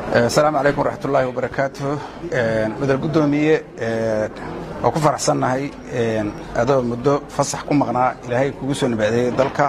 asalaamu calaykum waraxmat ullaahi wabarakaatu madal guddoomiye waa ku faraxsannahay adoo muddo fasax ku maqnaa ilaahay kugu soo nabaadeeyey dalka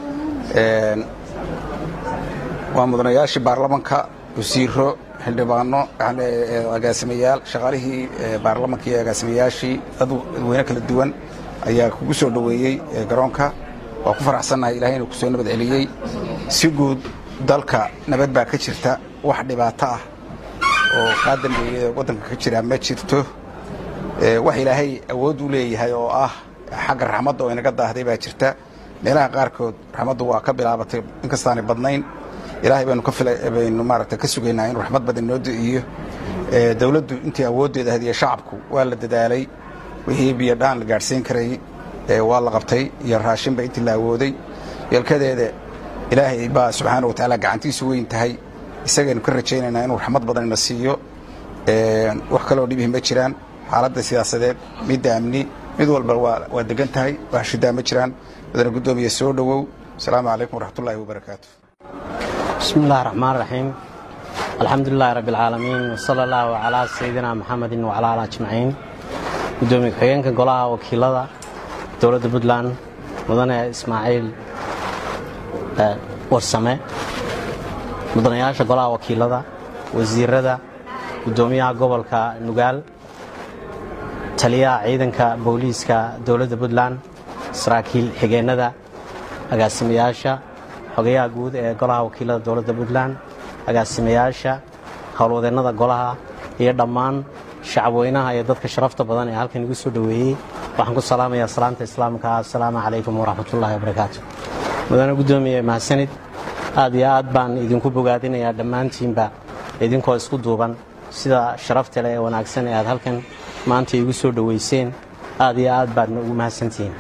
waa mudanayaashii baarlamanka wasiiro xildhibaano agaasimayaal shaqaalihii baarlamanka iyo agaasimayaashii dad weyne kala duwan ayaa kugu soo dhoweeyey garoonka waa ku faraxsannahay ilahay inuu ku soo nabad celiyey si guud dalka nabad baa ka jirta wax dhibaato ah oo kaa dambeeyey waddanka ka jira ma jirto wax ilaahay awood u leeyahay oo ah xagga raxmadda oo inaga daahday baa jirta meelaha qaarkood raxmaddu waa ka bilaabatay inkastaanay badnayn ilaahay baynu ka baynu maaragta ka sugaynaa inuu raxmad badan noo di'iyo dowladdu intii awooddeeda hadiya shacabku waa la dadaalay wixii biyo dhaan la gaadhsiin karay waa la qabtay iyo raashinba intii la awooday yeelkadeeda ilaahay baa subxaana wa tacaala gacantiisu weyn tahay isagaynu ka rajaynaynaa inuu raxmad badan ina siiyo wax kaloo dhibihi ma jiraan xaaladda siyaasadeed midda amni mid walba waa degan tahay wax shidaa ma jiraan madana guddoomiye soo dhowow asalaamu calaykum waraxmatullaahi wabarakaatu bismi illahi raxmaan raxiim alxamdu lilahi rabbi alcaalamiin wsala allahu calaa sayidina maxamedin wacalaa ala ajmaciin guddoomiye ku-xigeenka golaha wakiilada dowladda puntland mudane ismaaciil warsame mudanayaasha golaha wakiilada wasiirada guddoomiyaha gobolka nugaal taliyaha ciidanka booliiska dowladda puntland saraakiil xigeennada agaasimayaasha xogayaha guud ee golaha wakiilada dowladda puntland agaasimayaasha howlwadeennada golaha iyo dhammaan shacabweynaha iyo dadka sharafta badan ee halkan igu soo dhoweeyey waxaan ku salaamayaa salaanta islaamka assalaamu calaykum waraxmatullaahi wabarakaatu mudane guddoomiye mahadsanid aad iyo aad baan idinku bogaadinayaa dhammaantiinba idinkoo isku duuban sida sharafta leh ee wanaagsan ee aad halkan maanta igu soo dhoweyseen aad iyo aad baadna ugu mahadsantihiin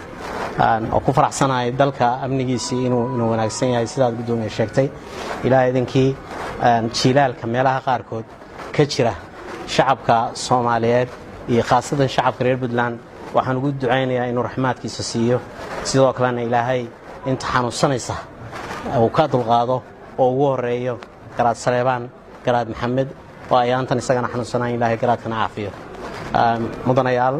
oo ku faraxsanahay dalka amnigiisii inuu wanaagsan yahay sidaad guddoomiye sheegtay ilaa idinkii jiilaalka meelaha qaarkood ka jira shacabka soomaaliyeed iyo khaasatan shacabka reer puntland waxaan ugu ducaynayaa inuu raxmaadkiisa siiyo sidoo kalena ilaahay inta xanuunsanaysa uu ka dulqaado oo ugu horeeyo garaad saleebaan garaad maxamed oo ayaantan isagana xanuunsanayn ilaahay garaadkana caafiyo mudanayaal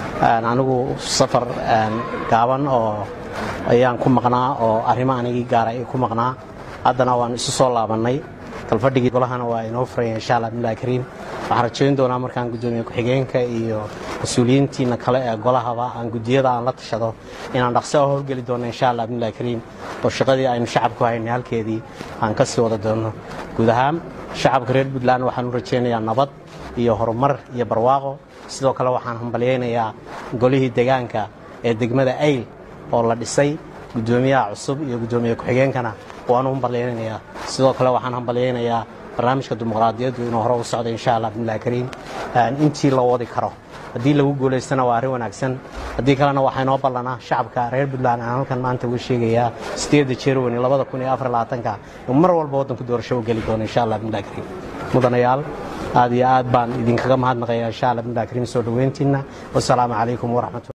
anigu safar gaaban oo ayaan ku maqnaa oo arrimo anigii gaara ay ku maqnaa haddana waan isu soo laabannay kalfadhigii golahana waa inoo furaya insha allah billahi kariim waxaan rajayn doonaa markaan guddoomiye ku-xigeenka iyo mas-uuliyiintiina kale ee golahaba aan guddiyada aan la tashado inaan dhaqso oo howlgeli doono insha allah billahi kariim oo shaqadii aynu shacabku haynay halkeedii aan ka sii wada doono guud ahaan shacabka reer puntland waxaan u rajaynayaa nabad iyo horumar iyo barwaaqo sidoo kale waxaan hambalyaynayaa golihii degaanka ee degmada ayl oo la dhisay guddoomiyaha cusub iyo guddoomiye ku-xigeenkana waanu hambalyaynayaa sidoo kale waxaan hambalyaynayaa barnaamijka dimuqraadiyaddu inuu hore u socdo insha allah billahi kariim intii la wadi karo haddii lagu guulaystana waa arrin wanaagsan haddii kalena waxaa inoo ballanaa shacabka reer puntland aan halkan maanta uga sheegayaa sideedda jerwani labada kun iyo afar labaatanka in mar walba waddanku doorasho u geli doono insha allah billahi kariim mudanayaal aad iyo aad baan idinkaga mahadnaqayaa insha allah billahi kariim soo dhoweyntiinna wasalaamu calaykum waraxmatu